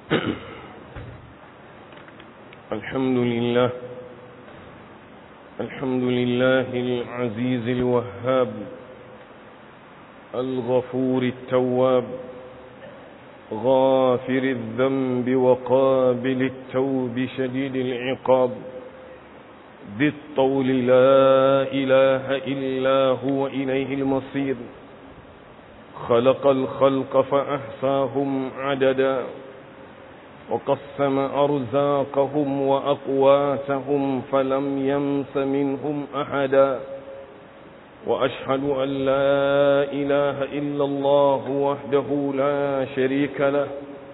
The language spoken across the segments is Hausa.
الحمد لله الحمد لله العزيز الوهاب الغفور التواب غافر الذنب وقابل التوب شديد العقاب ذي الطول لا إله إلا هو إليه المصير خلق الخلق فأحصاهم عددا وقسم أرزاقهم وأقواتهم فلم يمس منهم أحدا وأشهد أن لا إله إلا الله وحده لا شريك له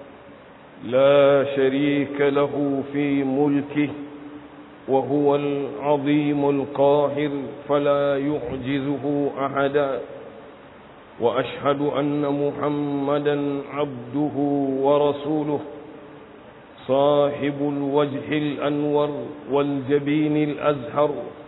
لا شريك له في ملكه وهو العظيم القاهر فلا يعجزه أحدا وأشهد أن محمدا عبده ورسوله صاحب الوجه الأنور والجبين الأزهر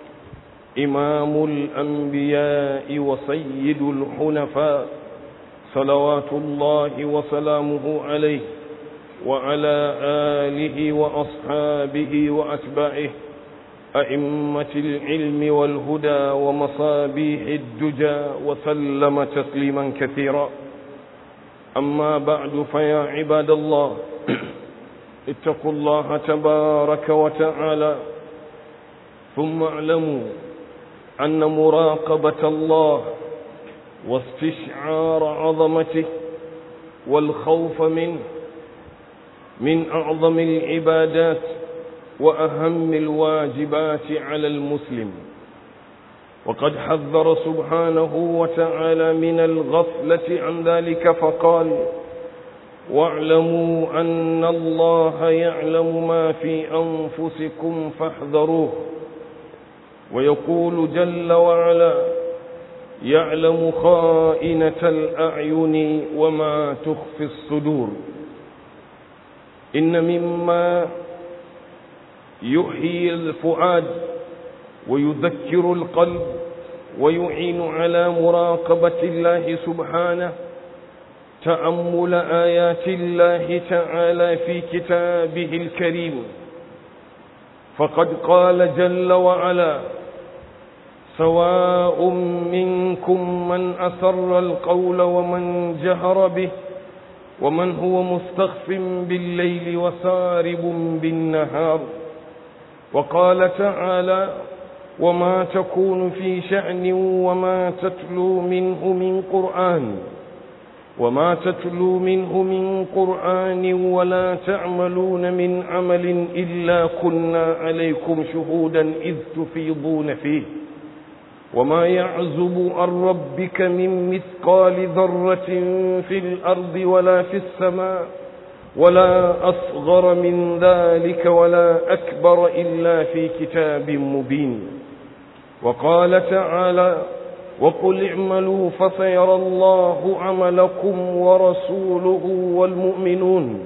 إمام الأنبياء وسيد الحنفاء صلوات الله وسلامه عليه وعلى آله وأصحابه وأتباعه أئمة العلم والهدى ومصابيح الدجى وسلم تسليما كثيرا أما بعد فيا عباد الله اتقوا الله تبارك وتعالى ثم اعلموا أن مراقبة الله واستشعار عظمته والخوف منه من أعظم العبادات وأهم الواجبات على المسلم وقد حذر سبحانه وتعالى من الغفلة عن ذلك فقال واعلموا أن الله يعلم ما في أنفسكم فاحذروه ويقول جل وعلا يعلم خائنة الأعين وما تخفي الصدور إن مما يحيي الفؤاد ويذكر القلب ويعين على مراقبة الله سبحانه تأمل آيات الله تعالى في كتابه الكريم فقد قال جل وعلا سواء منكم من أسر القول ومن جهر به ومن هو مستخف بالليل وسارب بالنهار وقال تعالى وما تكون في شأن وما تتلو منه من قرآن وما تتلو منه من قرآن ولا تعملون من عمل إلا كنا عليكم شهودا إذ تفيضون فيه وما يعزب عن ربك من مثقال ذرة في الأرض ولا في السماء ولا أصغر من ذلك ولا أكبر إلا في كتاب مبين وقال تعالى وقل اعملوا فسيرى الله عملكم ورسوله والمؤمنون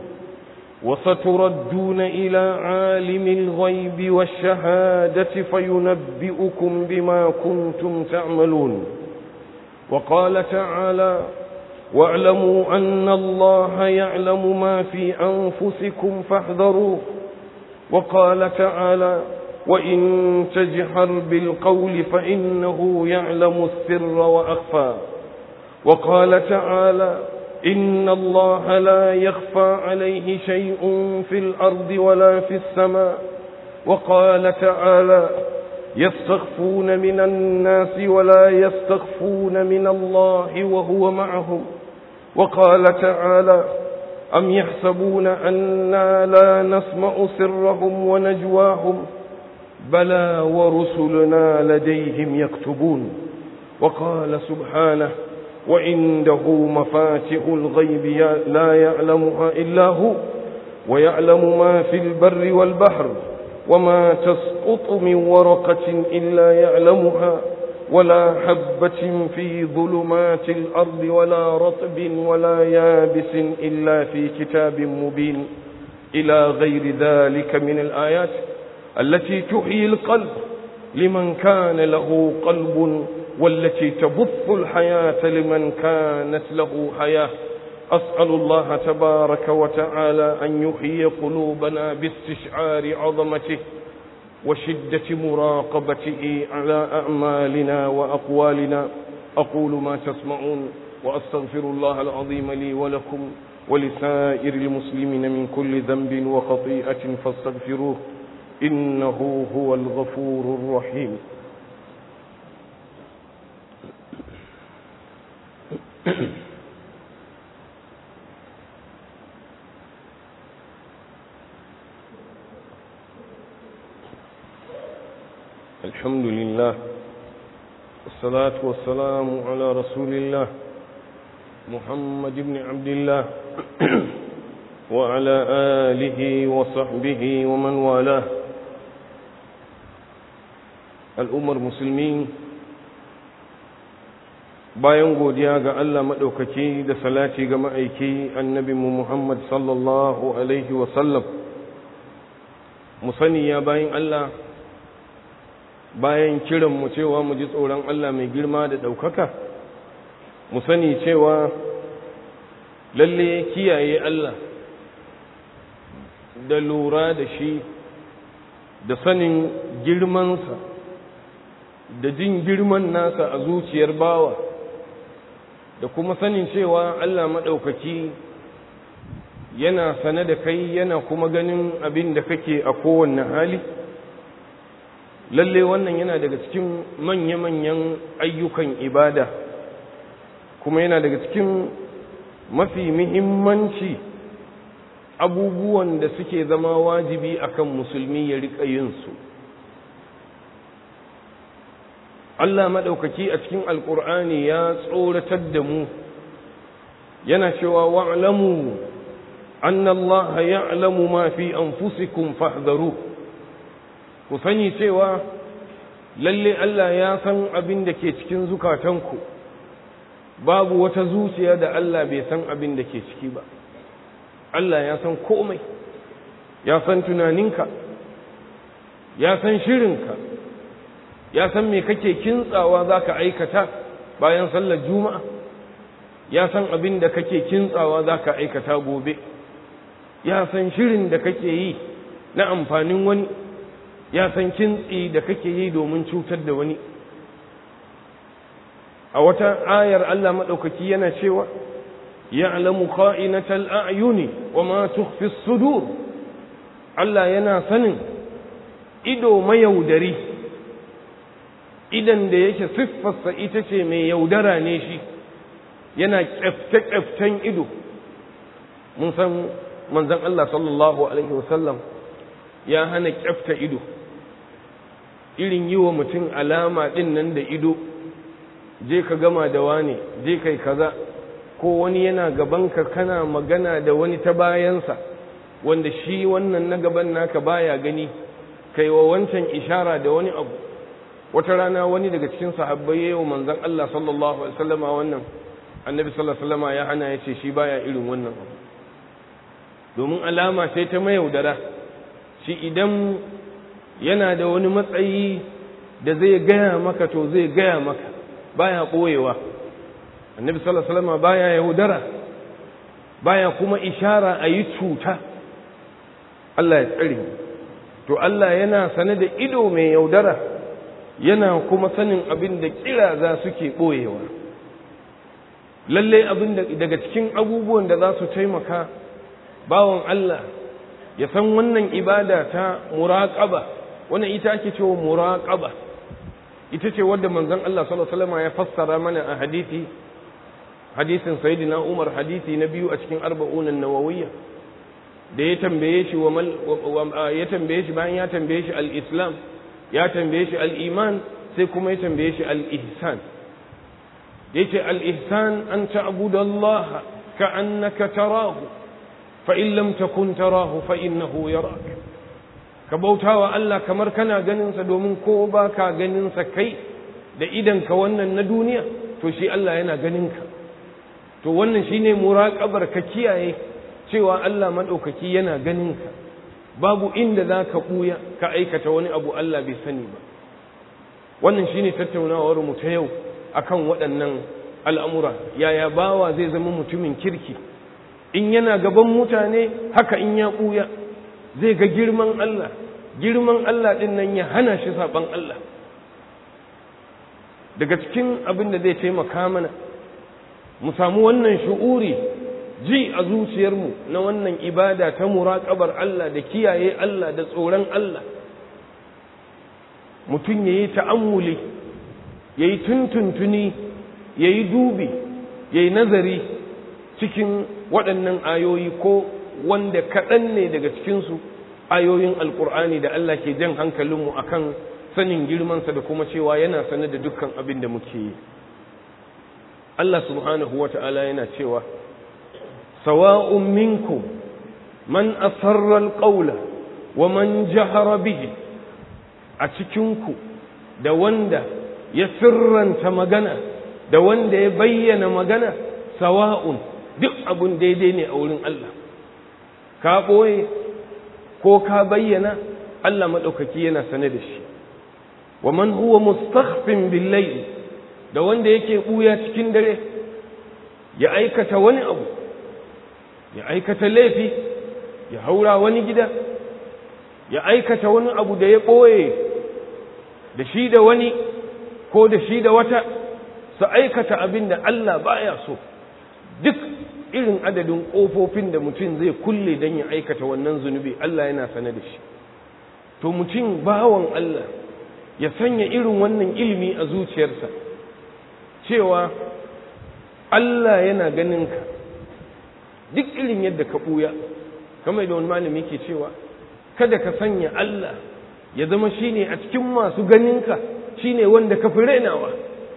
وستردون إلى عالم الغيب والشهادة فينبئكم بما كنتم تعملون وقال تعالى واعلموا أن الله يعلم ما في أنفسكم فاحذروه وقال تعالى وإن تجهر بالقول فإنه يعلم السر وأخفى وقال تعالى إن الله لا يخفى عليه شيء في الأرض ولا في السماء وقال تعالى يستخفون من الناس ولا يستخفون من الله وهو معهم وقال تعالى أم يحسبون أنا لا نسمع سرهم ونجواهم بلى ورسلنا لديهم يكتبون وقال سبحانه وعنده مفاتح الغيب لا يعلمها إلا هو ويعلم ما في البر والبحر وما تسقط من ورقة إلا يعلمها ولا حبة في ظلمات الأرض ولا رطب ولا يابس إلا في كتاب مبين إلى غير ذلك من الآيات التي تحيي القلب لمن كان له قلب والتي تبث الحياة لمن كانت له حياة أسأل الله تبارك وتعالى أن يحيي قلوبنا باستشعار عظمته وشدة مراقبته على أعمالنا وأقوالنا أقول ما تسمعون وأستغفر الله العظيم لي ولكم ولسائر المسلمين من كل ذنب وخطيئة فاستغفروه إنه هو الغفور الرحيم الحمد لله والصلاة والسلام على رسول الله محمد بن عبد الله وعلى آله وصحبه ومن والاه الأمر المسلمين bayan godiya ga Allah maɗaukaki da salati ga ma'aiki annabinmu Muhammad sallallahu Alaihi wasallam mu sani ya bayan Allah bayan kiranmu cewa mu ji tsoron Allah mai girma da ɗaukaka mu sani cewa lalle kiyaye Allah da lura da shi da sanin girmansa da jin girman nasa a zuciyar bawa da kuma sanin cewa Allah maɗaukaki yana sane da kai yana kuma ganin abin da kake a kowanne hali lalle wannan yana daga cikin manya-manyan ayyukan ibada kuma yana daga cikin mafi muhimmanci abubuwan da suke zama wajibi akan musulmi ya riƙa yinsu Allah maɗaukaki a cikin alƙur'ani ya tsoratar da mu yana cewa wa'lamu anna Allah ya'lamu ma fi anfusikum fahdharu ku sani cewa lalle Allah ya san abin da ke cikin zukatanku babu wata zuciya da Allah bai san abin da ke ciki ba Allah ya san komai ya san tunaninka ya san shirinka ya san me kake kintsawa za ka aikata bayan sallar juma'a ya san abin da kake kintsawa za ka aikata gobe ya san shirin da kake yi na amfanin wani ya san kintsi da kake yi domin cutar da wani a wata ayar Allah maɗaukaki yana cewa ya'lamu kha'inatal a'yuni wa ma tukhfi sudur Allah yana sanin ido mayaudari idan da yake siffarsa ita ce mai yaudara ne shi yana kyafte-kyaften ido mun san manzon Allah sallallahu alaihi wasallam ya hana kyafta ido irin yi wa mutum alama ɗin nan da ido je ka gama da wane je kai kaza ko wani yana gabanka kana magana da wani ta bayansa wanda shi wannan na gaban naka baya gani kai wa wancan ishara da wani abu wata rana wani daga cikin sahabbai yayin manzon Allah sallallahu alaihi wasallama wannan annabi sallallahu alaihi wasallama ya hana yace shi baya irin wannan abu domin alama sai ta mayaudara shi idan yana da wani matsayi da zai gaya maka to zai gaya maka baya ɓoyewa annabi sallallahu alaihi wasallam baya yaudara baya kuma ishara a yi cuta Allah ya tsare to Allah yana sane da ido mai yaudara yana kuma sanin abin da kira za suke ɓoyewa lalle abin da daga cikin abubuwan da za su taimaka bawan Allah ya san wannan ibada ta muraqaba wannan ita ake cewa muraqaba ita ce wadda manzon Allah sallallahu alaihi wasallam ya fassara mana a hadisi hadisin sayyidina Umar hadisi na biyu a cikin arba'un an-nawawiyya da ya tambaye shi wa ya tambaye shi bayan ya tambaye shi al-islam ya tambaye shi al-iman sai kuma ya tambaye shi al-ihsan yace al-ihsan an ta'budu Allah ka'annaka tarahu fa in lam takun tarahu fa innahu yarak ka bautawa Allah kamar kana ganin sa domin ko ba ka ganin sa kai da idan ka wannan na duniya to shi Allah yana ganin ka to wannan shine muraqabar ka kiyaye cewa Allah madaukaki yana ganin ka babu inda za ka buya ka aikata wani abu Allah bai sani ba wannan shine tattaunawar mu ta yau akan waɗannan al'amura yaya bawa zai zama mutumin kirki in yana gaban mutane haka in ya ɓuya zai ga girman Allah girman Allah ɗin nan ya hana shi saɓan Allah daga cikin abin da zai taimaka mana mu samu wannan shu'uri ji a zuciyarmu na wannan ibada ta muraƙabar Allah da kiyaye Allah da tsoron Allah mutum ya yi ta'ammuli ya yi tuntuntuni ya yi dubi ya yi nazari cikin waɗannan ayoyi ko wanda kaɗan ne daga cikinsu ayoyin alƙur'ani da Allah ke jan hankalinmu a kan sanin girmansa da kuma cewa yana sane da dukkan abin da muke yi Allah subhanahu wa ta'ala yana cewa sawa'un minkum man asarra alqawla wa man jahara bihi a cikinku da wanda ya sirranta magana da wanda ya bayyana magana sawa'un duk abun daidai ne a wurin Allah ka ɓoye ko ka bayyana Allah maɗaukaki yana sane da shi wa man huwa mustakhfin billayl da wanda yake ɓuya cikin dare ya aikata wani abu ya aikata laifi ya haura wani gida ya aikata wani abu da ya ɓoye da shi da wani ko da shi da wata su aikata abin da Allah baya so duk irin adadin ƙofofin da mutum zai kulle don ya aikata wannan zunubi Allah yana sane da shi to mutum bawan Allah ya sanya irin wannan ilimi a zuciyarsa cewa Allah yana ganin ka duk irin yadda ka ɓuya kamar da wani malami ke cewa kada ka sanya Allah ya zama shine a cikin masu ganinka shine wanda ka fi rainawa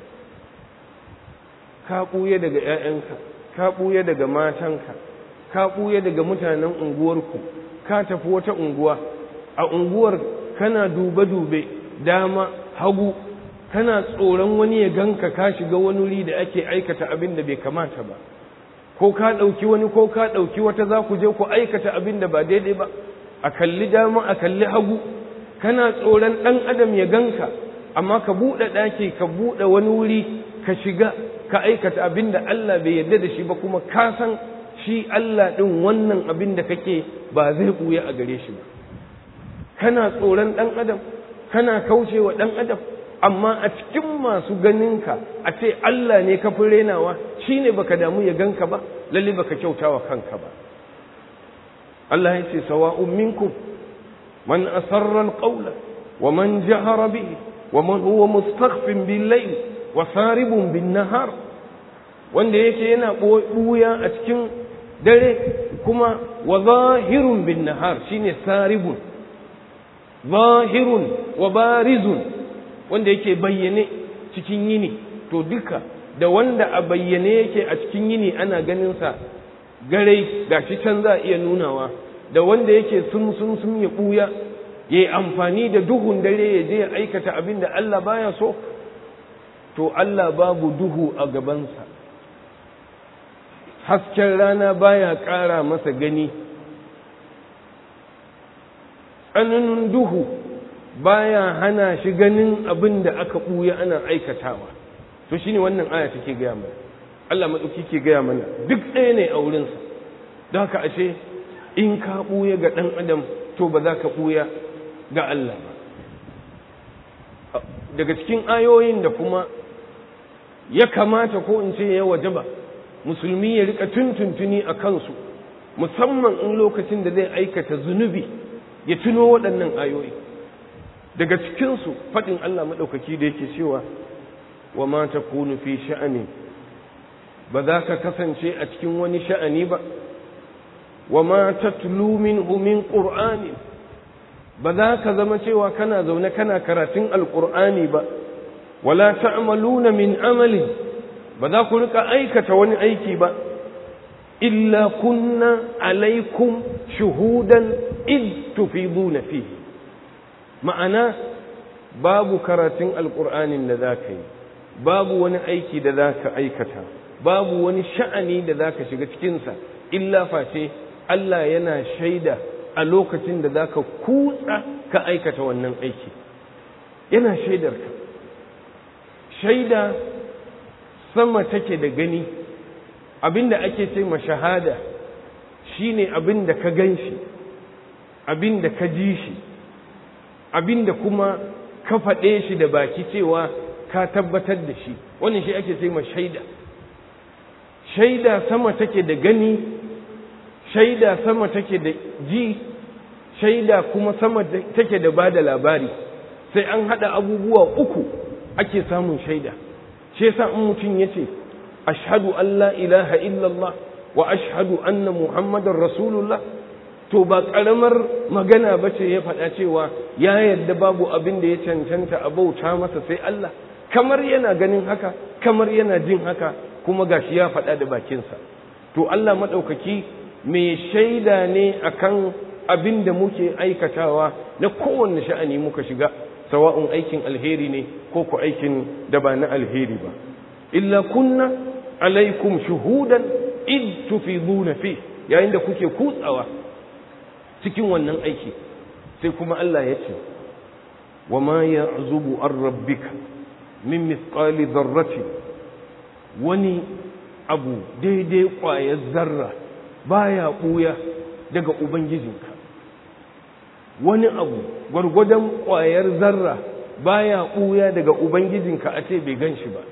ka ɓuya daga ‘ya'yanka ka ɓuya daga matanka ka ɓuya daga mutanen unguwarku ka tafi wata unguwa a unguwar kana dube-dube dama hagu kana tsoron wani ya ganka ka shiga wani wuri da ake aikata abin da bai kamata ba ko ka ɗauki wani ko ka ɗauki wata za ku je ku aikata abin da ba daidai ba a kalli dama a kalli hagu kana tsoron ɗan adam ya ganka amma ka buɗe ɗaki ka buɗe wani wuri ka shiga ka aikata abin da Allah bai yarda da shi ba kuma ka san shi Allah ɗin wannan abin da kake ba zai ɓuya a gare shi ba kana tsoron ɗan adam kana kaucewa ɗan adam amma a cikin masu ganinka a ce Allah ne ka fi renawa shi ne baka damu ya ganka ba lalle baka kyautawa kanka ba Allah ya ce sawa'un minkum man asarra alqawla wa man jahara bihi wa man huwa mustakhfin bil layl wa saribun bin nahar wanda yake yana buya a cikin dare kuma wa zahirun bin nahar shine saribun zahirun wa barizun wanda yake bayyane cikin yini to duka da wanda a bayyane yake a cikin yini ana ganinsa garai gashi can za a iya nunawa da wanda yake sun sun sun ya ɓuya ya yi amfani da duhun dare ya je ya aikata abin da Allah baya so to Allah babu duhu a gabansa hasken rana baya ƙara masa gani tsananin duhu baya hana shi ganin abin da aka ɓuya ana aikatawa to shine wannan aya take gaya mana Allah maɗauki ke gaya mana duk ɗaya ne a wurinsa don haka ashe in ka ɓuya ga ɗan adam to ba za ka ɓuya ga Allah ba daga cikin ayoyin da kuma ya kamata ko in ce ya waje ba musulmi ya rika tuntuntuni a kansu musamman in lokacin da zai aikata zunubi ya tuno waɗannan ayoyi daga cikinsu faɗin Allah maɗaukaki da yake cewa wa ma ta kunu fi sha'ani ba za ka kasance a cikin wani sha'ani ba wa ma ta min min ƙur'ani ba za ka zama cewa kana zaune kana karatun alƙur'ani ba wala ta'maluna min amalin ba za ku rika aikata wani aiki ba illa kunna alaikum shuhudan id tufiduna fihi ma'ana babu karatun alƙur'anin da za ka yi babu wani aiki da za ka aikata babu wani sha'ani da za ka shiga cikinsa illa face Allah yana shaida a lokacin da za ka kutsa ka aikata wannan aiki yana shaidarka shaida sama take da gani abinda ake ce ma shahada shine abin da ka gan shi abin da ka ji shi abin da kuma ka faɗe shi da baki cewa ka tabbatar da shi wannan shi ake ma shaida shaida sama take da gani shaida sama take da ji shaida kuma sama take da ba da labari sai an haɗa abubuwa uku ake samun shaida shi yasa in mutum ya ce ashhadu an la ilaha illallah wa ashhadu anna muhammadar rasulullah to ba ƙaramar magana ba ce ya faɗa cewa ya yarda babu abin da ya cancanta a bauta masa sai Allah kamar yana ganin haka kamar yana jin haka kuma gashi ya faɗa da bakinsa to Allah maɗaukaki mai shaida ne akan abin da muke aikatawa na kowanne sha'ani muka shiga sawa'un aikin alheri ne ko ku aikin da ba na alheri ba illa kunna alaikum shuhudan id tufiduna fi yayin da kuke kutsawa cikin wannan aiki sai kuma Allah ya ce wa ma ya'zubu an rabbika min mithqali dharratin wani abu daidai ƙwayar zarra baya ɓuya daga ubangijinka wani abu gwargwadon ƙwayar zarra baya ɓuya daga ubangijinka a ce bai gan shi ba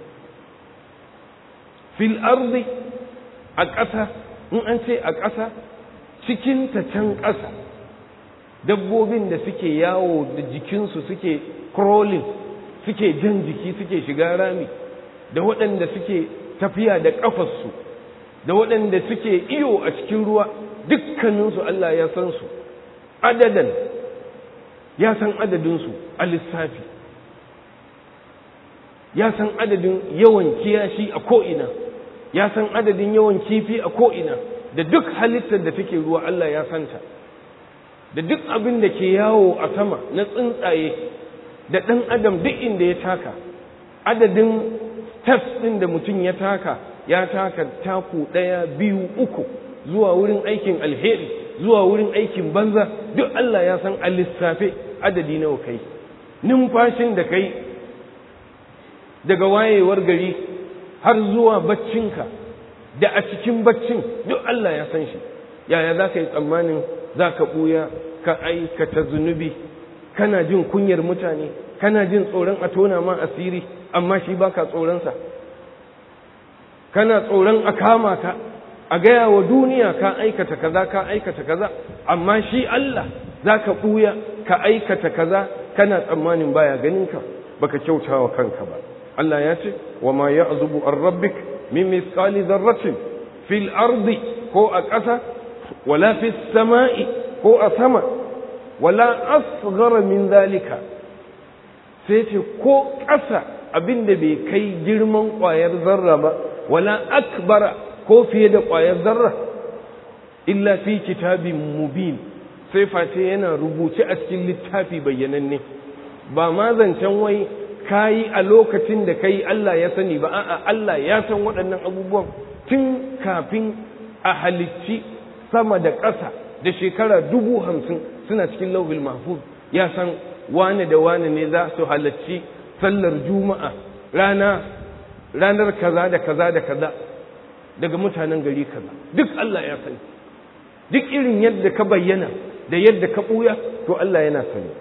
fil ardi a ƙasa in an ce a ƙasa cikin ta can ƙasa dabbobin da suke yawo da jikinsu suke crawling suke jan jiki suke shiga rami da waɗanda suke tafiya da ƙafarsu da waɗanda suke iyo a cikin ruwa dukkaninsu Allah ya san su adadan ya san adadinsu a lissafi ya san adadin yawan kiyashi a ko'ina ya san adadin yawan kifi a ko'ina da duk halittar da take ruwa Allah ya santa da duk abin da ke yawo a sama na tsuntsaye da ɗan adam duk inda ya taka adadin steps ɗin da mutum ya taka ya taka taku ɗaya biyu uku zuwa wurin aikin alheri zuwa wurin aikin banza duk Allah ya san a lissafe adadi nawa kai numfashin da kai daga wayewar gari har zuwa baccinka da a cikin baccin duk Allah ya san shi yaya za ka yi tsammanin za ka ɓuya ka aikata zunubi kana jin kunyar mutane kana jin tsoron a tona ma asiri amma shi baka tsoronsa kana tsoron a kama ka a gaya wa duniya ka aikata kaza ka aikata kaza amma shi Allah za ka ɓuya ka aikata kaza kana tsammanin baya ganinka baka kyauta wa kanka ba Allah ya ce wa ma ya'zubu an rabbik min misqali dharratin fil ardi ko a ƙasa wala fis sama'i ko a sama wala asghara min zalika sai ce ko ƙasa abinda bai kai girman ƙwayar zarra ba wala akbara ko fiye da ƙwayar zarra illa fi kitabin mubin sai face yana rubuce a cikin littafi bayyananne ba ma zancen wai kayi a lokacin da kai Allah ya sani ba a'a Allah ya san waɗannan abubuwan tun kafin a halicci sama da ƙasa da shekara dubu hamsin suna cikin lauhul mahfuz ya san wane da wane ne za su halarci sallar juma'a rana ranar kaza da kaza da kaza daga mutanen gari kaza duk Allah ya sani duk irin yadda ka bayyana da yadda ka ɓuya to Allah yana sani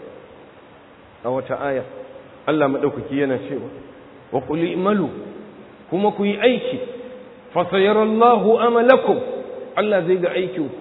a wata aya Allah maɗaukaki yana cewa wa qul imalu kuma ku yi aiki fa sayarallahu amalakum Allah zai ga aikinku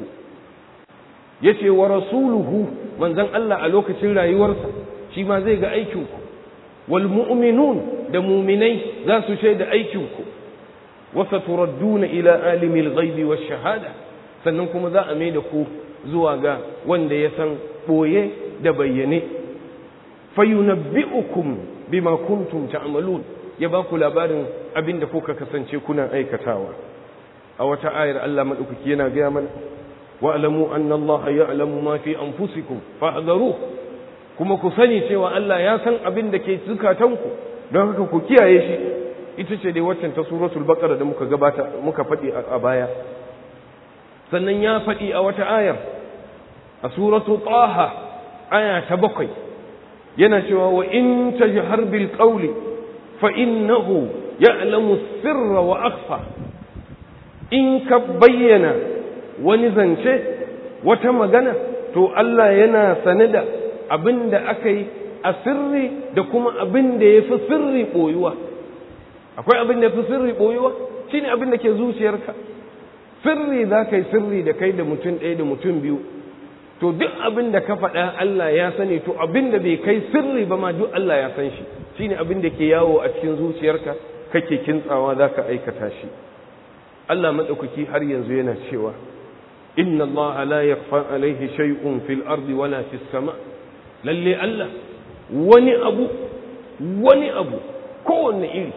yace wa rasuluhu manzon Allah a lokacin rayuwarsa shi ma zai ga aikinku wal mu'minun da mu'minai za su shaida aikinku wa saturadduna ila alimil ghaibi wash shahada sannan kuma za a mai da ku zuwa ga wanda ya san boye da bayyane fayunabbi'ukum bima kuntum ta'malun ya ba ku labarin abin da kuka kasance kuna aikatawa a wata ayar Allah madaukaki yana gaya mana wa'lamu anna Allah ya'lamu ma fi anfusikum fahdharu kuma ku sani cewa Allah ya san abin da ke zukatanku don haka ku kiyaye shi ita ce dai waccan ta suratul baqara da muka gabata muka faɗi a baya sannan ya faɗi a wata ayar a suratu taha aya ta bakwai yana cewa wa in tajhar bil qawli fa innahu ya'lamu sirra wa akhfa in ka bayyana wani zance wata magana to Allah yana sane da abin da aka yi a sirri da kuma abin da ya fi sirri ɓoyuwa akwai abin da ya fi sirri ɓoyuwa shi ne abin da ke zuciyarka sirri za ka yi sirri da kai da mutum ɗaya da mutum biyu to duk abin da ka faɗa Allah ya sani to abin da bai kai sirri ba ma duk Allah ya san shi shi ne abin da ke yawo a cikin zuciyarka kake kintsawa za ka aikata shi Allah maɗaukaki har yanzu yana cewa inna Allah la yakhfa alaihi shay'un fil ardi wala fis sama lalle Allah wani abu wani abu kowanne iri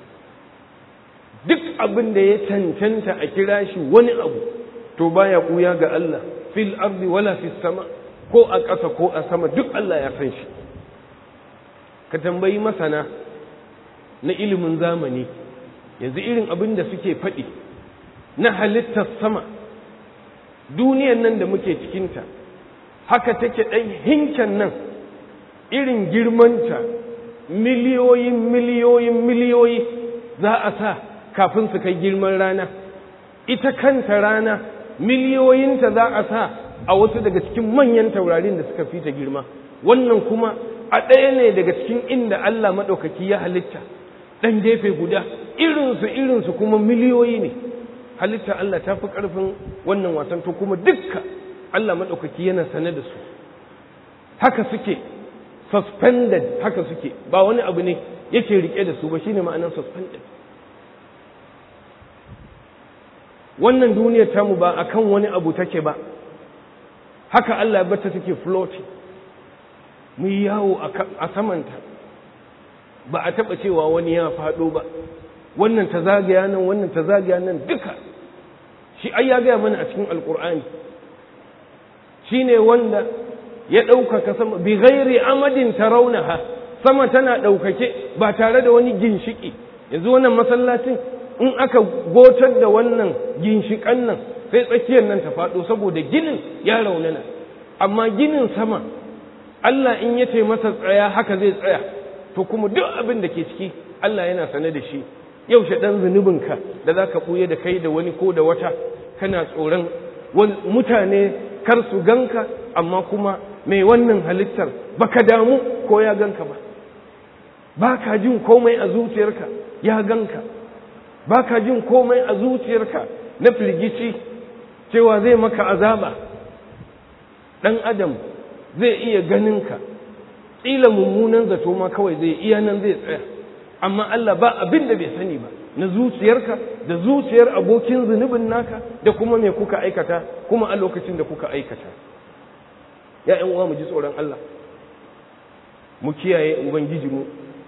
duk abin da ya cancanta a kira shi wani abu to baya kuya ga Allah fil ardi wala fis sama ko a ƙasa ko a sama duk Allah ya san shi ka tambayi masana na ilimin zamani yanzu irin abin da suke faɗi na halittar sama duniyan nan da muke cikinta haka take ɗan hinken nan irin girmanta miliyoyin miliyoyin miliyoyi za a sa kafin su kai girman rana ita kanta rana miliyoyinta za a sa a wasu daga cikin manyan taurarin da suka fita girma wannan kuma a ɗaya ne daga cikin inda Allah maɗaukaki ya halitta ɗan gefe guda irinsu irinsu kuma miliyoyi ne halitta Allah ta fi ƙarfin wannan wasan to kuma dukka Allah maɗaukaki yana sane da su haka suke suspended haka suke ba wani abu ne yake rike da su ba shine ma'anar suspended wannan duniyar tamu ba akan wani abu take ba haka Allah bata take floating mu yi yawo a samanta ba a taɓa cewa wani ya faɗo ba wannan ta zagaya nan wannan ta zagaya nan duka shi ai ya gaya mana a cikin alkur'ani shi ne wanda ya ɗaukaka sama bi ghairi amadin tarawnaha sama tana ɗaukake ba tare da wani ginshiki yanzu wannan masallacin in aka gotar da wannan ginshikan nan sai tsakiyar nan ta faɗo saboda ginin ya raunana amma ginin sama Allah in ya ce masa tsaya haka zai tsaya to kuma duk abin da ke ciki Allah yana sane da shi yaushe ɗan zunubinka da za ka ɓuye da kai da wani ko da wata kana tsoron mutane kar su ganka amma kuma mai wannan halittar baka damu ko ya ganka ba ba ka jin komai a zuciyarka ya ganka ba ka jin komai a zuciyarka na firgici cewa zai maka azaba ɗan adam zai iya ganinka ƙila mummunan zato ma kawai zai iya nan zai tsaya amma Allah ba abin da bai sani ba na zuciyarka da zuciyar abokin zunubin naka da kuma me kuka aikata kuma a lokacin da kuka aikata ya ƴan uwa mu ji tsoron Allah mu kiyaye ubangijinmu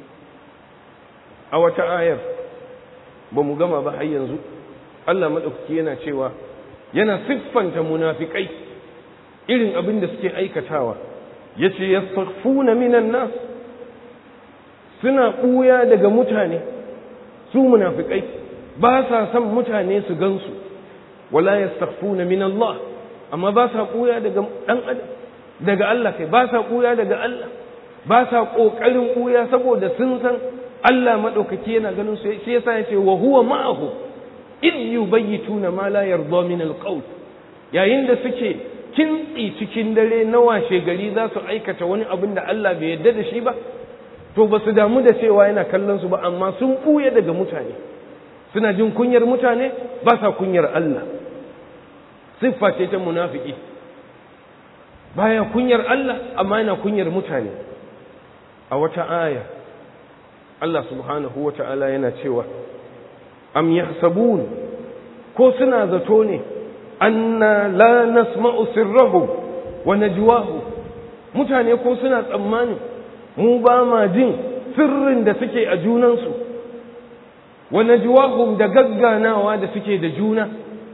a wata ayar ba mu gama ba har yanzu Allah maɗaukaki yana cewa yana siffanta munafikai irin abin da suke aikatawa yace yastaghfuna minan nas suna ɓuya daga mutane su munafikai ba sa son mutane su gansu wala yastaghfuna min Allah amma ba sa ɓuya daga ɗan adam daga Allah kai ba sa ɓuya daga Allah ba sa ƙoƙarin ɓuya saboda sun san Allah maɗaukaki yana ganin su shi yasa yace wa huwa ma'ahu id yubayyituna ma la yarda min alqawl yayin da suke kintsi cikin dare na washe gari za su aikata wani abin da Allah bai yarda da shi ba to ba su damu da cewa yana kallon su ba amma sun ɓuya daga mutane suna jin kunyar mutane ba sa kunyar Allah siffa ce ta munafiki baya kunyar Allah amma yana kunyar mutane a wata aya Allah subhanahu wa ta'ala yana cewa am yahsabun ko suna zato ne anna la nasma'u sirrahum wa najwahum mutane ko suna tsammani mu ba ma jin sirrin da suke a junansu wa najwahum da gagganawa da suke da juna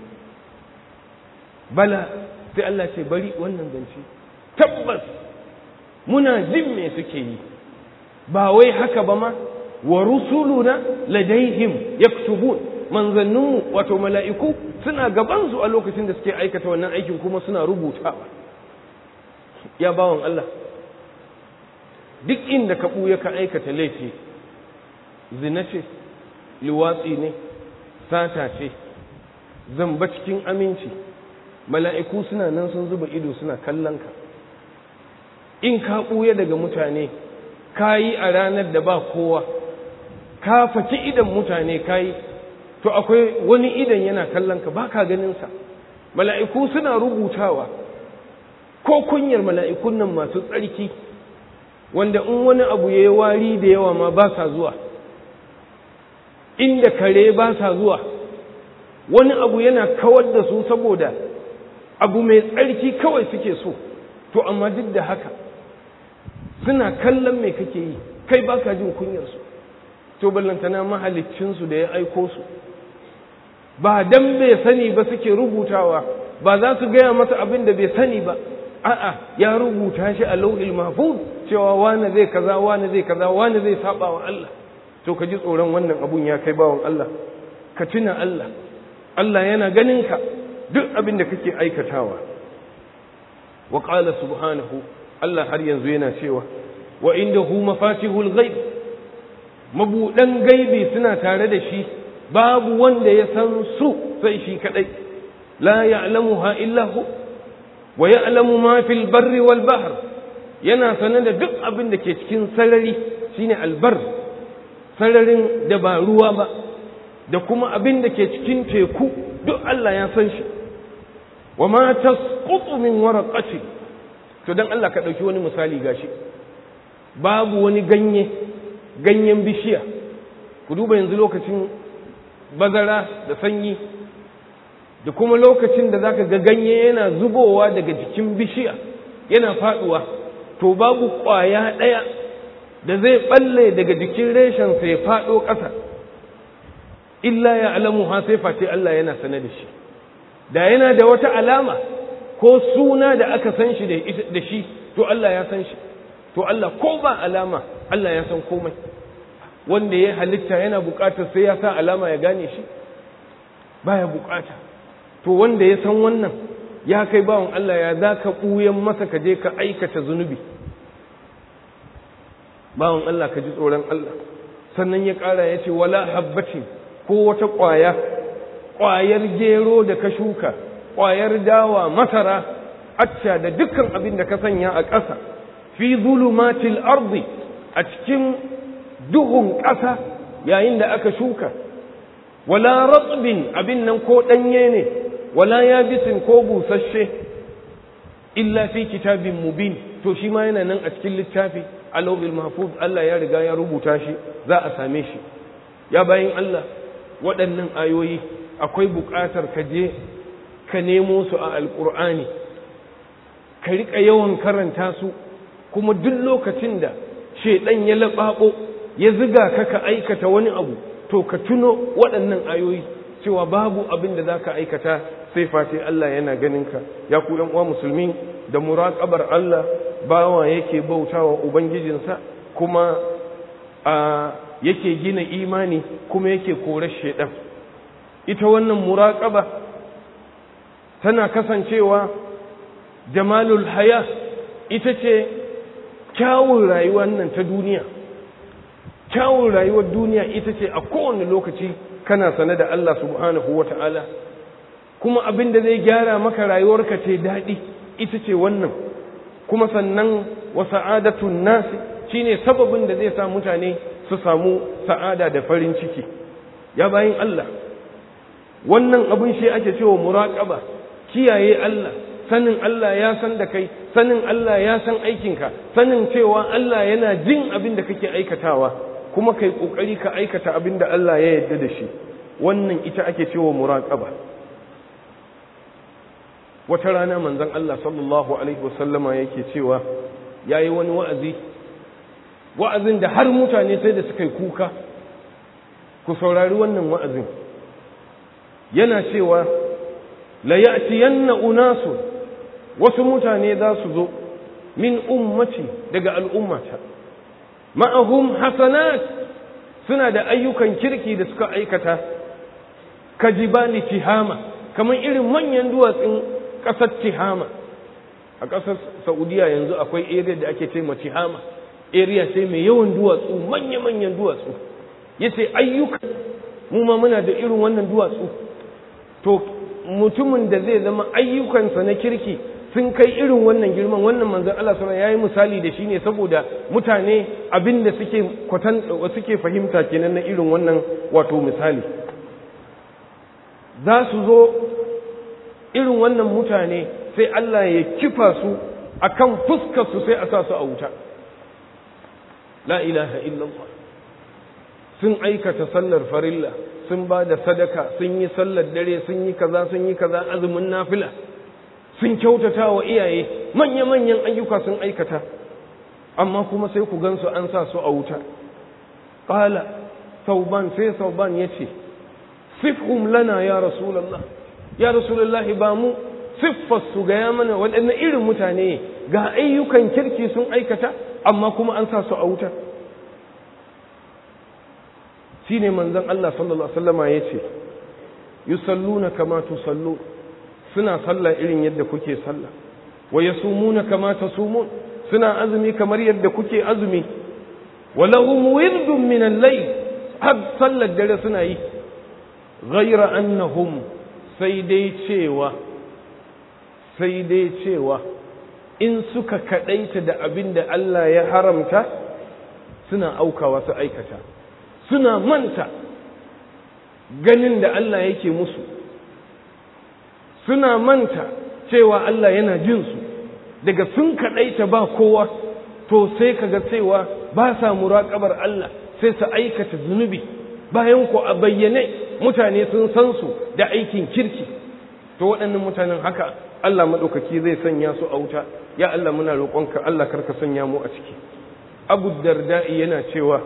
bala sai Allah ce bari wannan zance tabbas muna jin me suke yi ba wai haka ba ma wa rusuluna ladaihim yaktubun manzanninmu wato mala'iku suna gabansu a lokacin da suke aikata wannan aikin kuma suna rubutawa ya bawan Allah duk inda ka ɓuya ka aikata laifi zina ce liwatsi ne sata ce zamba cikin aminci mala'iku suna nan sun zuba ido suna kallon ka in ka ɓuya daga mutane ka yi a ranar da ba kowa ka faki idan mutane ka yi to akwai wani idan yana kallon ka ba ka ganinsa mala'iku suna rubutawa ko kunyar mala'ikun nan masu tsarki wanda in wani abu ya yi wari da yawa ma ba sa zuwa inda kare ba sa zuwa wani abu yana kawar da su saboda abu mai tsarki kawai suke so to amma duk da haka suna kallon mai kake yi kai baka jin kunyarsu to ballantana mahaliccinsu da ya aiko su ba dan bai sani ba suke rubutawa ba za su gaya masa abin da bai sani ba a'a ya rubuta shi a lauhil mahfuz cewa wani zai kaza wani zai kaza wani zai saba wa Allah to ka ji tsoron wannan abun ya kai bawan Allah ka tuna Allah Allah yana ganin ka duk abin da kake aikatawa wa qala subhanahu Allah har yanzu yana cewa wa indahu mafatihul ghaib mabudan gaibi suna tare da shi babu wanda ya san su sai shi kadai la ya'lamuha illa hu wa ya'lamu ma fil barri wal bahr yana sanar da duk abin da ke cikin sarari shine albar sararin da ba ruwa ba da kuma abin da ke cikin teku duk Allah ya san shi wa ma tasqutu min waraqati to dan Allah ka dauki wani misali gashi babu wani ganye ganyen bishiya ku duba yanzu lokacin bazara da sanyi da kuma lokacin da zaka ga ganye yana zubowa daga jikin bishiya yana faduwa to babu kwaya daya da zai balle daga jikin reshen sai fado ƙasa illa ya alamu ha sai face Allah yana sane da shi da yana da wata alama ko suna da aka san shi da shi to Allah ya san shi to Allah ko ba alama Allah ya san komai wanda ya halitta yana bukatar sai ya sa alama ya gane shi baya bukata to wanda ya san wannan ya kai bawan Allah ya za ka ɓuyan masa ka je ka aikata zunubi bawan Allah ka ji tsoron Allah sannan ya ƙara ya ce wala habbatin ko wata ƙwaya ƙwayar gero da ka shuka ƙwayar dawa masara acca da dukkan abin da ka sanya a ƙasa fi zulumatil ardi a cikin duhun ƙasa yayin da aka shuka wala ratsbin abin nan ko ɗanye ne wala yabisin ko busasshe illa fi kitabin mubin to shi ma yana nan a cikin littafi alawil mahfuz Allah ya riga ya rubuta shi za a same shi ya bayin Allah waɗannan ayoyi akwai buƙatar ka je ka nemo su a alƙur'ani ka riƙa yawan karanta su kuma duk lokacin da shaidan ya laɓaɓo ya ziga ka ka aikata wani abu to ka tuno waɗannan ayoyi cewa babu abin da za ka aikata sai face Allah yana ganin ka ya ku uwa musulmi da muraƙabar Allah bawa yake bautawa ubangijinsa kuma a yake gina imani kuma yake korar shaidan ita wannan muraƙaba tana kasancewa jamalul haya ita ce kyawun rayuwar nan ta duniya kyawun rayuwar duniya ita ce a kowane lokaci kana sane da Allah subhanahu wa ta'ala kuma abin da zai gyara maka rayuwarka ce daɗi ita ce wannan kuma sannan wa sa'adatun nasi shine sababin da zai sa mutane su samu sa'ada da farin ciki ya bayin Allah wannan abin shi ake cewa muraqaba kiyaye Allah sanin Allah ya san da kai sanin Allah ya san aikinka sanin cewa Allah yana jin abin da kake aikatawa kuma kai kokari ka aikata abin da Allah ya yarda da shi wannan ita ake cewa muraqaba wata rana manzon Allah sallallahu alaihi wasallama yake cewa yayi wani wa'azi wa'azin da har mutane sai da suka yi kuka ku saurari wannan wa'azin yana cewa la ya'tiyanna unasun wasu mutane za su zo min ummati daga al'ummata ma'ahum hasanat suna da ayyukan kirki da suka aikata ka jibali tihama kamar irin manyan duwatsun ƙasar tihama a ƙasar saudiya yanzu akwai area da ake ce tihama area sai mai yawan duwatsu manya-manyan duwatsu ya ce ayyuka mu ma muna da irin wannan duwatsu to mutumin da zai zama ayyukansa na kirki sun kai irin wannan girman wannan manzon Allah sallallahu alaihi misali da shi ne saboda mutane abinda suke kwatan suke fahimta kenan na irin wannan wato misali za su zo irin wannan mutane sai Allah ya kifa su akan fuskar su sai a sa su a wuta la ilaha illallah sun aikata sallar farilla sun ba da sadaka sun yi sallar dare sun yi kaza sun yi kaza azumin nafila sun kyautata wa iyaye manya-manyan ayyuka sun aikata amma kuma sai ku gansu an sa su a wuta ƙala sauban sai sauban ya ce sifhum lana ya rasulallah ya rasulallah ba mu siffarsu gaya mana waɗannan irin mutane ga ayyukan kirki sun aikata amma kuma an sa su a wuta shi ne manzan Allah sallallahu Alaihi wasallama ya ce yusalluna kama tusallu suna sallah irin yadda kuke sallah wa yasumuna kama tasumun suna azumi kamar yadda kuke azumi wa lahum wirdun min al-layl har sallar dare suna yi ghayra annahum sai dai cewa sai dai cewa in suka kadaita da abin da Allah ya haramta suna aukawa su aikata suna manta ganin da Allah yake musu suna manta cewa Allah yana jin su daga sun kaɗaita ba kowa to sai kaga cewa ba sa muraƙabar Allah sai su aikata zunubi bayan ku a bayyane mutane sun san su da aikin kirki to waɗannan mutanen haka Allah maɗaukaki zai sanya su a wuta ya Allah muna roƙonka Allah karka sanya mu a ciki Abu Darda'i yana cewa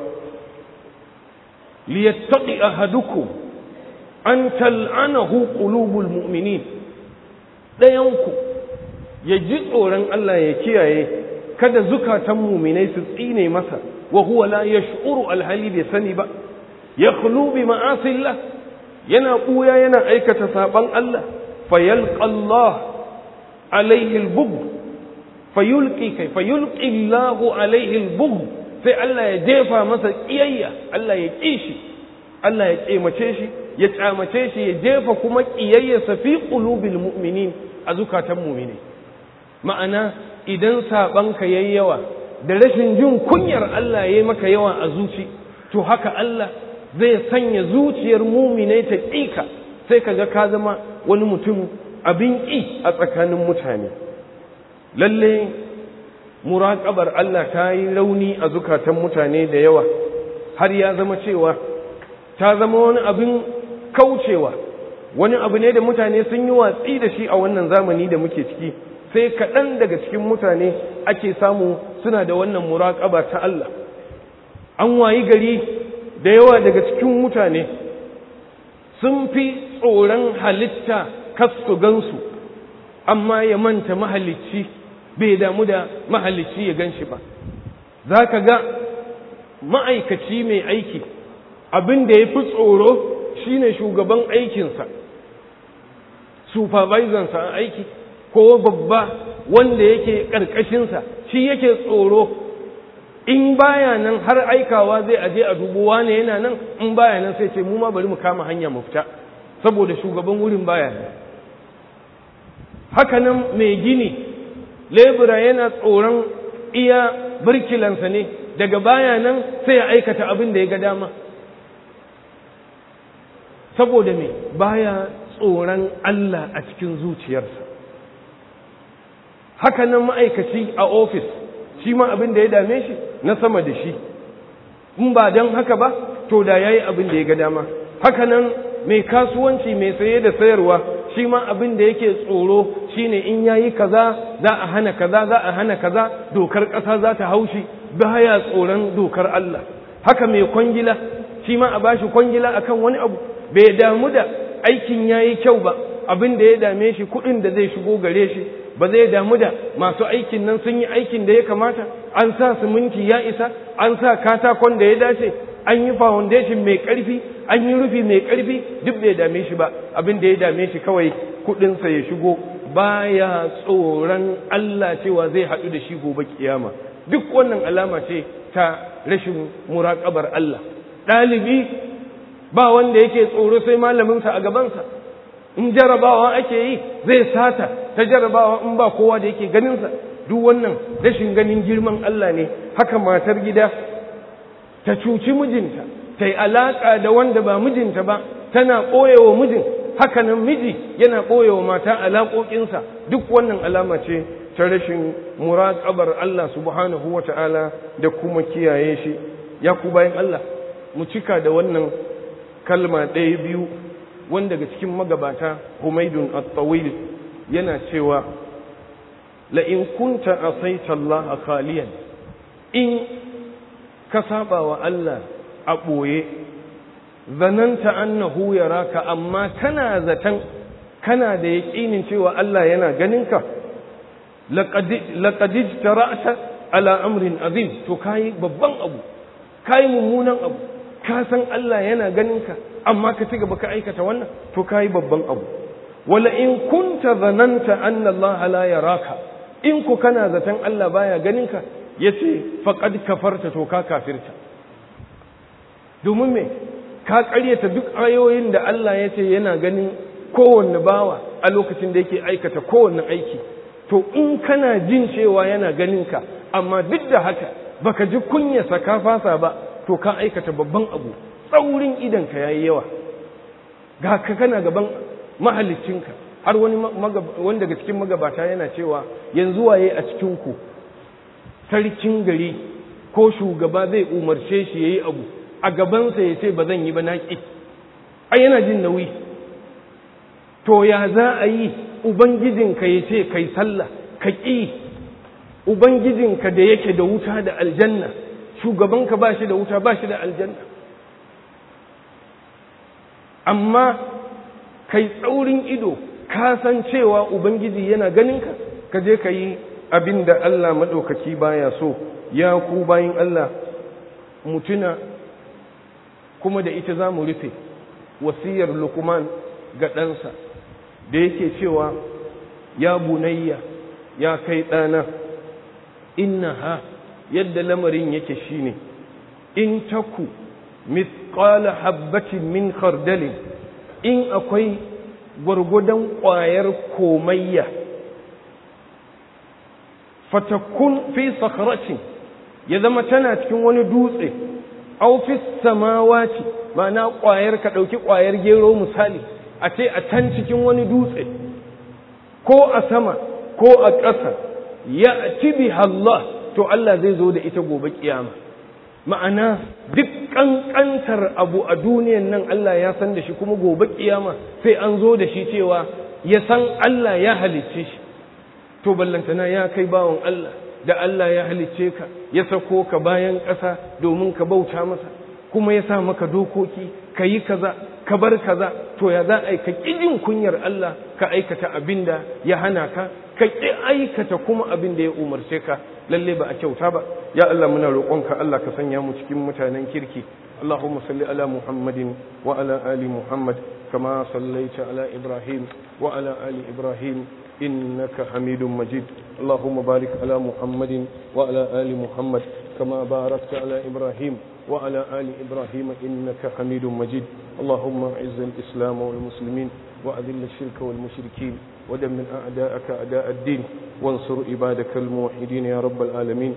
liyattaqi ahadukum an tal'anahu qulubul mu'minin ɗayanku ya ji tsoron Allah ya kiyaye kada zukatan muminai su tsine masa wa huwa la yash'uru alhali bai sani ba ya bi ma'asillah yana ɓuya yana aikata saban Allah fayalqa Allah alaihi albughd fayulqi kai fayulqi Allah alaihi albughd sai Allah ya jefa masa kiyayya Allah ya ƙi shi Allah ya ƙemace shi ya kyamace shi ya jefa kuma ƙiyayyarsa fi qulubil mu'minin a zukatan mu'mini ma'ana idan sabanka yayi yawa da rashin jin kunyar Allah yayi maka yawa a zuci to haka Allah zai sanya zuciyar mu'minai ta ƙika sai kaga ka zama wani mutum abin ƙi a tsakanin mutane lalle muraƙabar Allah ta yi rauni a zukatan mutane da yawa har ya zama cewa ta zama wani abin kaucewa wani abu ne da mutane sun yi watsi da shi a wannan zamani da muke ciki sai kaɗan daga cikin mutane ake samu suna da wannan muraƙaba ta Allah an wayi gari da yawa daga cikin mutane sun fi tsoron halitta kasu gansu amma ya manta mahalicci bai damu da mahalicci ya gan shi ba za ka ga ma'aikaci mai aiki abin da ya fi tsoro shine shugaban aikinsa supervisorsa a aiki ko babba wanda yake ƙarƙashinsa shi yake tsoro in baya nan har aikawa zai aje a dubu wane yana nan in baya nan sai ce mu ma bari mu kama hanya mu fita saboda shugaban wurin baya nan haka nan mai gini lebura yana tsoron iya birkilansa ne daga baya nan sai ya aikata abin da ya ga dama saboda me baya tsoron Allah a cikin zuciyarsa haka nan ma'aikaci a ofis shi ma abin da ya dame shi na sama da shi in ba don haka ba to da ya yi abin da ya ga dama haka nan mai kasuwanci mai saye da sayarwa shi ma abin da yake tsoro shine in ya yi kaza za a hana kaza za a hana kaza dokar ƙasa za ta haushi baya tsoron dokar Allah haka mai kwangila shi ma a bashi kwangila akan wani abu bai damu da aikin ya yi kyau ba abin da ya dame shi kuɗin da zai shigo gare shi ba zai damu da masu aikin nan sun yi aikin da ya kamata an sa siminti ya isa an sa katakon da ya dace an yi foundation mai ƙarfi an yi rufi mai ƙarfi duk bai dame shi ba abin da ya dame shi kawai kuɗinsa ya shigo baya tsoron Allah cewa zai haɗu da shi gobe kiyama duk wannan alama ce ta rashin muraƙabar Allah ɗalibi ba wanda yake tsoro sai malaminsa a gabansa in jarabawa ake yi zai sata ta jarabawa in ba kowa da yake ganinsa duk wannan rashin ganin girman Allah ne haka matar gida ta cuci mijinta ta yi alaƙa da wanda ba mijinta ba tana ɓoyewa mijin hakanan miji yana ɓoyewa mata alaƙoƙinsa duk wannan alama ce ta rashin muraƙabar Allah subhanahu wa ta'ala da kuma kiyaye shi ya ku bayan Allah mu cika da wannan kalma ɗaya biyu wanda daga cikin magabata Humaydun at-Tawil yana cewa la in kunta asaita Allah khaliyan in ka saba wa Allah a ɓoye zananta annahu yaraka amma kana zaton kana da yaƙinin cewa Allah yana ganinka laqad ijtara'ta ala amrin azim to kai babban abu kai mummunan abu ka san Allah yana ganinka amma ka ci gaba ka aikata wannan to kai babban abu wala in kunta zananta anna Allah la yaraka in ku kana zaton Allah baya ganinka yace faqad kafarta to ka kafirta domin me ka ƙaryata duk ayoyin da Allah ya ce yana ganin kowanne bawa a lokacin da yake aikata kowanne aiki to in kana jin cewa yana ganin ka amma duk da haka baka ji kunyarsa ka fasa ba to ka aikata babban abu tsaurin idanka yayi yawa ga ka kana gaban mahaliccinka har wani wani daga cikin magabata yana cewa yanzu waye a cikin ku sarkin gari ko shugaba zai umarce shi yayi abu a gabansa ya ce ba zan yi ba na ƙi ai yana jin nauyi to ya za a yi ubangijinka ya ce kai sallah ka ƙi ubangijinka da yake da wuta da aljanna shugabanka ba shi da wuta ba shi da aljanna amma kai tsaurin ido ka san cewa ubangiji yana ganinka ka je ka yi abin da Allah maɗaukaki baya so ya ku bayin Allah mutuna kuma da ita za mu rufe wasiyar lukman ga ɗansa da yake cewa ya bunayya ya kai ɗana inna ha yadda lamarin yake shine in taku mithqala habbatin min khardalin in akwai gwargwadon ƙwayar komayya fatakun fi sakhratin ya zama tana cikin wani dutse aufis samawati ma'ana ƙwayar ka ɗauki ƙwayar gero misali a ce a can cikin wani dutse ko a sama ko a ƙasa ya ci Allah to Allah zai zo da ita gobe kiyama ma'ana duk ƙanƙantar abu a duniyan nan Allah ya san da shi kuma gobe kiyama sai an zo da shi cewa ya san Allah ya halicce shi to ballantana ya kai bawan Allah da Allah ya halicce ka ya sako ka bayan ƙasa domin ka bauta masa kuma ya sa maka dokoki ka yi kaza ka bar kaza to ya za a yi ka ƙijin kunyar Allah ka aikata abin da ya hana ka ka ƙi aikata kuma abin da ya umarce ka lalle ba a kyauta ba ya Allah muna roƙonka Allah ka sanya mu cikin mutanen kirki اللهم صل على محمد وعلى آل محمد كما صليت على إبراهيم وعلى آل إبراهيم إنك حميد مجيد اللهم بارك على محمد وعلى آل محمد كما باركت على إبراهيم وعلى آل إبراهيم إنك حميد مجيد اللهم أعز الإسلام والمسلمين وأذل الشرك والمشركين ودمر أعداءك أعداء الدين وانصر عبادك الموحدين يا رب العالمين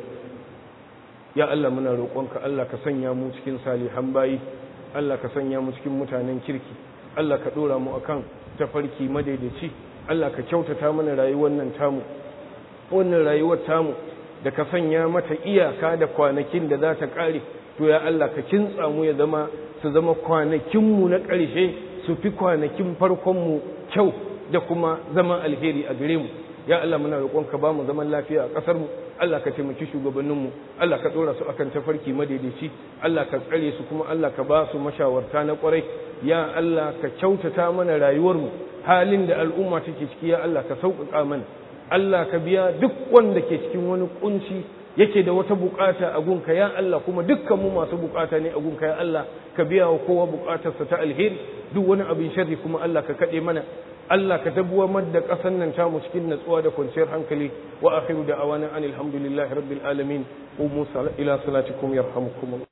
ya Allah muna roƙonka Allah ka sanya mu cikin salihan bayi Allah ka sanya mu cikin mutanen kirki Allah ka ɗora mu akan tafarki madaidaici Allah ka kyautata mana rayuwar nan tamu wannan rayuwar tamu da ka sanya mata iyaka da kwanakin da za ta ƙare to ya Allah ka kintsa mu ya zama su zama kwanakinmu na ƙarshe su fi kwanakin farkonmu kyau da kuma zama alheri a gare mu ya Allah muna roƙonka ba mu zaman lafiya a ƙasar mu Allah ka taimaki shugabanninmu Allah ka ɗora su akan tafarki madaidaici Allah ka tsare su kuma Allah ka ba su mashawarta na ƙwarai ya Allah ka kyautata mana rayuwarmu halin da al'umma take ciki ya Allah ka sauƙaƙa mana Allah ka biya duk wanda ke cikin wani kunci yake da wata bukata a gunka ya Allah kuma dukkan mu masu bukata ne a gunka ya Allah ka biya wa kowa bukatarsa ta alheri duk wani abin sharri kuma Allah ka kaɗe mana Allah ka tabbuwar da ƙasar nan tamu cikin natsuwa da kwanciyar hankali wa akhiru da awana anil hamdulillahi rabbil alamin umu ila salatikum yarhamukum